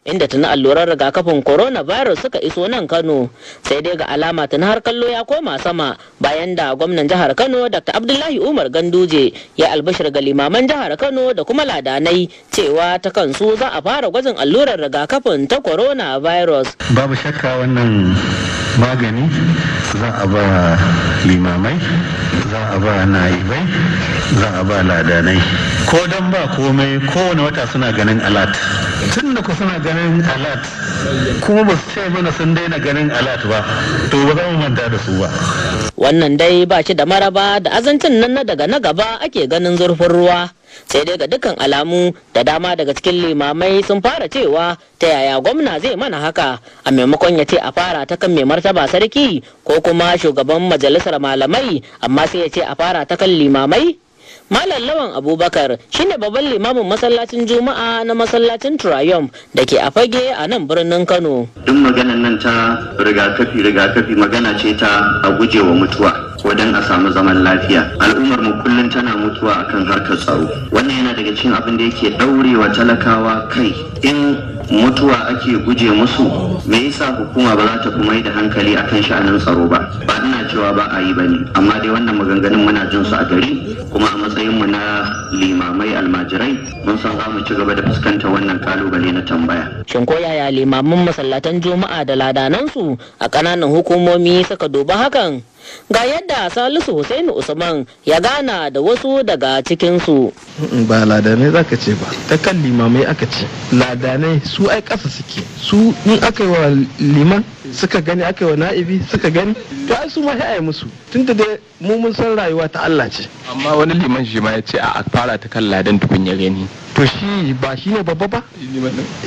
inda tuni alluran rigakafin coronavirus suka iso nan Kano sai dai ga alama tuni har kallo ya koma sama bayan da gwamnan jihar Kano Dr. Abdullahi Umar Ganduje ya albashir ga limaman jihar Kano da kuma ladanai cewa ta kansu za a fara gwajin allurar rigakafin ta coronavirus. Babu shakka wannan magani za a ba limamai za a ba naibai za a ba ladanai ko dan ba komai kowane wata suna ganin alat tun da ku suna ganin alat kuma ba su ce mana sun daina ganin alat ba to ba za mu manta da su ba wannan dai ba shi da maraba da azancin nan na daga na gaba ake ganin zurfin ruwa sai dai ga dukkan alamu da dama daga cikin limamai sun fara cewa ta yaya gwamna zai mana haka a maimakon ya ce a fara ta kan mai martaba sarki ko kuma shugaban majalisar malamai amma sai ya ce a fara ta kan limamai Malam Lawan Abubakar shine babban limamin masallacin Juma'a na masallacin Triumph da ke a fage a nan birnin Kano. Duk maganan nan ta rigakafi rigakafi magana ce ta a gujewa mutuwa. wajen a samu zaman lafiya al'ummar mu kullum tana mutuwa akan harkar tsaro wannan yana daga cikin abin da yake daurewa talakawa kai in mutuwa ake guje musu me yasa hukuma ba za ta fi mai da hankali akan sha'anin tsaro ba ba ina cewa ba a yi ba ne amma dai wannan maganganun muna jin su a gari kuma a matsayin mu na limamai almajirai mun san za mu ci gaba da fuskantar wannan kalubale na tambaya shin ko yaya limaman masallatan juma'a da ladanansu a ƙananan hukumomi suka duba hakan ga yadda salisu Hussaini usman ya gana da wasu daga cikinsu ba ladanai zaka ce ba ta kan limamai aka ce ladanai su ai ƙasa suke su in aka yi wa liman suka gani aka yi wa na'ibi suka gani to ai su ma ya musu tunda dai mu mun san rayuwa ta Allah ce amma wani liman shi ma ya ce a fara ta kan ladan tukun ya gani to shi ba shi ne babba ba